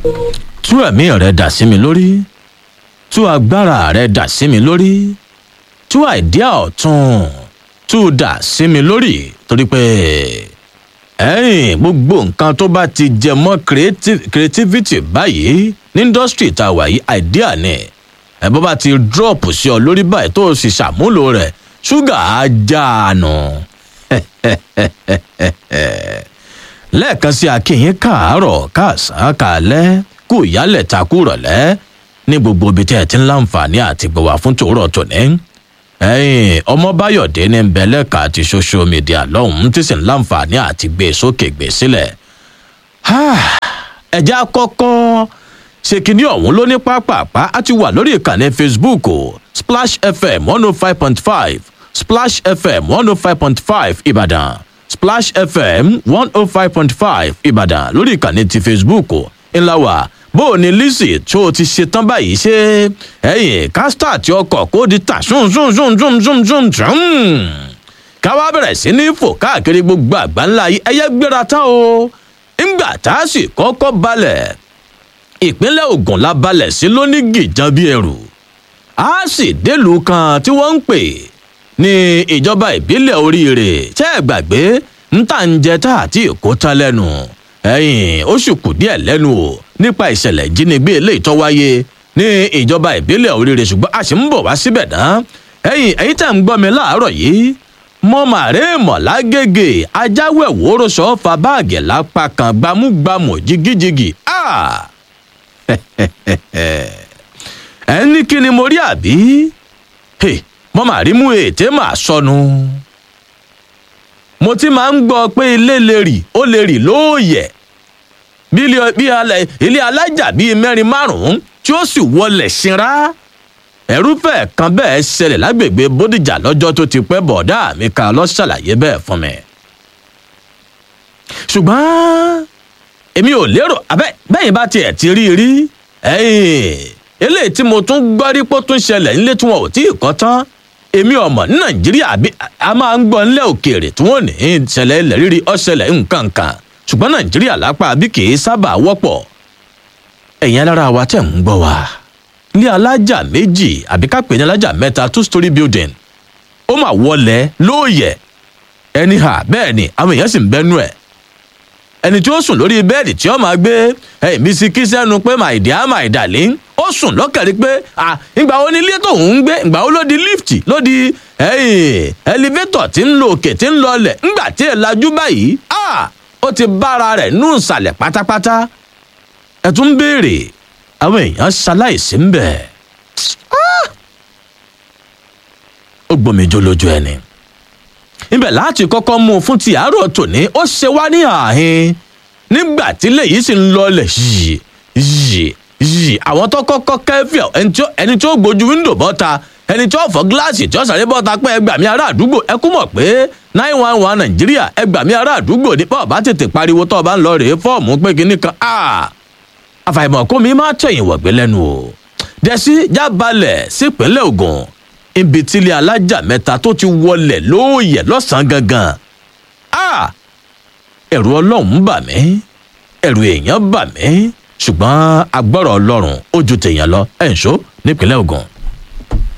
tú ẹ̀mí rẹ dà sí mi lórí tú agbára rẹ dà sí mi lórí tú àìdíà ọ̀tún tú dà sí mi lórí torí pé ẹ̀yìn gbogbo nǹkan tó bá ti jẹ mọ́ creativity báyìí ní industry tá a wà yìí àìdíà ni ẹ̀ bọ́ bá ti drop sí ọ lórí báyìí tó o sì ṣàmúlò rẹ̀ ṣúgà á já a nù. lẹ́ẹ̀kan sí akínyìn káàárọ̀ káàsán kálẹ́ kú ìyálẹ̀ takú rọ̀lẹ́ ní gbogbo ibi tí ẹ ti ń láǹfààní àti gbọ̀wà fún tòórọ̀ tòní. ẹ̀yìn ọmọbáyọ̀dé ní bẹ̀lẹ́ka àti social media lọ́hùn-ún tí sì ń láǹfààní àti gbé sókè gbé sílẹ̀. ẹ̀já kọ́kọ́ ṣe kínní ọ̀hún ló ní pápápá á ti wà lórí ìkànnì facebook splash fm one oh five point five splash fm one oh five point five ìbàdàn splash fm one oh five point five ìbàdàn lórí ìkànnì ti facebook ńlá wà bó o ní lizzy tó o ti ṣe tán báyìí ṣe ẹyìn kásítà tí ọkọ̀ kó di tà ṣùn ṣùn ṣùn ṣùn ṣùn ṣùn ṣùn káwá bẹ̀rẹ̀ sí ní fò káàkiri gbogbo àgbáńlá yìí ẹyẹ gbéra tán o ńgbà tá a sì kọ́kọ́ balẹ̀ ìpínlẹ̀ ogun la balẹ̀ sí lóní gìjan bíi ẹrù a sì délùú kan tí wọ́n ń pè ní ìjọba ìbílẹ̀ oríire tẹ́ ẹ gbàgbé ń tà ń jẹ tá àti èkó tán lẹ́nu ẹ̀yìn ó sì kù díẹ̀ lẹ́nu o nípa ìṣẹ̀lẹ̀ ìjínigbé eléyìí tó wáyé ní ìjọba ìbílẹ̀ oríire ṣùgbọ́n a sì ń bọ̀ wá síbẹ̀ náà ẹ̀yìn ẹ̀yìn tẹ̀ ń gbọ́ mi láàárọ̀ yìí mo màrè mọ̀lágége ajáwé wòrò sọ fa báàgì lápá kan gbámúgbámù jigijigi ah! ẹ ní kí ni mo rí àbí mo mà rí mú ètè mà sọnù mo ti máa ń gbọ́ pé ilé lè rì ó lè rì lóòyẹ̀ bí ilé alájà bíi mẹ́rin márùn-ún tí ó sì wọlé sinra ẹrúfẹ́ kan bẹ́ẹ̀ ṣẹlẹ̀ lágbègbè bódìjà lọ́jọ́ tó ti pẹ́ bọ̀dá mi kan lọ ṣàlàyé bẹ́ẹ̀ fún mi ṣùgbọ́n èmi ò lérò abẹ́ bẹ́yìn bá tiẹ̀ ti rí rí eléyìí tí mo tún gbọ́ rí pé ó tún ṣẹlẹ̀ nílé tí wọn ò tí ì kọ́ tán èmi ọmọ ní nàìjíríà bí a máa ń gbọ́ nílẹ̀ òkèèrè tí wọ́n ní ìṣẹ̀lẹ̀ ilẹ̀ rírí ọ̀ṣẹlẹ̀ nǹkan kan ṣùgbọ́n nàìjíríà lápá bí kì í sábà wọ́pọ̀ ẹ̀yin alára wa tẹ̀ ń gbọ́ wa ilé alájà méjì àbí ká pè ní alájà mẹ́ta two story building ó mà wọlé lóòyẹ̀ ẹni hà bẹ́ẹ̀ ni àwọn èèyàn sì ń bẹ́nu ẹ̀ ẹni tí ó sùn lórí bẹ́ẹ̀dì tí ó máa gbé ẹ̀mí sí kí sẹ́nu pé my dear my darling ó sùn lọ́kẹ̀rí pé ìgbà wo ni ilé tóun ń gbé ìgbà wo ló di lift ló di elevator tí ń lo òkè tí ń lọlẹ̀ ńgbà tí ẹ̀ lajú báyìí ó ti bára rẹ̀ nù ìsàlẹ̀ pátápátá ẹ̀ tún béèrè àwọn èèyàn ṣaláìsí ń bẹ̀ ó gbòmìjó lójú ẹni ibẹ̀ láti kọ́kọ́ mú un fún ti àárọ̀ tòní ó ṣe wá ní ààhin nígbà tí léyìí sì ń lọlẹ̀ yìí yìí yìí àwọn tó kọ́kọ́ kẹ́fíọ̀ ẹni tí ó gbójú wíńdò bọ́ta ẹni tí ó fọ́ gíláàsì tí ó sàré bọ́ta pé ẹgbàmí ará àdúgbò ẹ kú mọ̀ pé nine one one nàìjíríà ẹgbàmí ará àdúgbò ní bọ́ọ̀ bá tètè pariwo tó o bá ń lọ rèé fọ́ọ̀mù pé kinní kan àfàìmọ̀ kó mi máa tẹ̀yìn wọ̀gbẹ́ lẹ́nu o dẹ́sí jábalẹ̀ sípínlẹ̀ ogun ibi tílé alájà mẹ́ta tó ti wọlẹ̀ lóòyẹ̀ lọ́sàn-án gangan. ẹ̀rù ọlọ́run bà mí ẹ̀rù èèyàn bà mí ṣùgbọ́n agbọ́rọ̀ ọlọ́run ó ju tèèyàn lọ ẹ̀ ń ṣó nípínlẹ̀ ogun.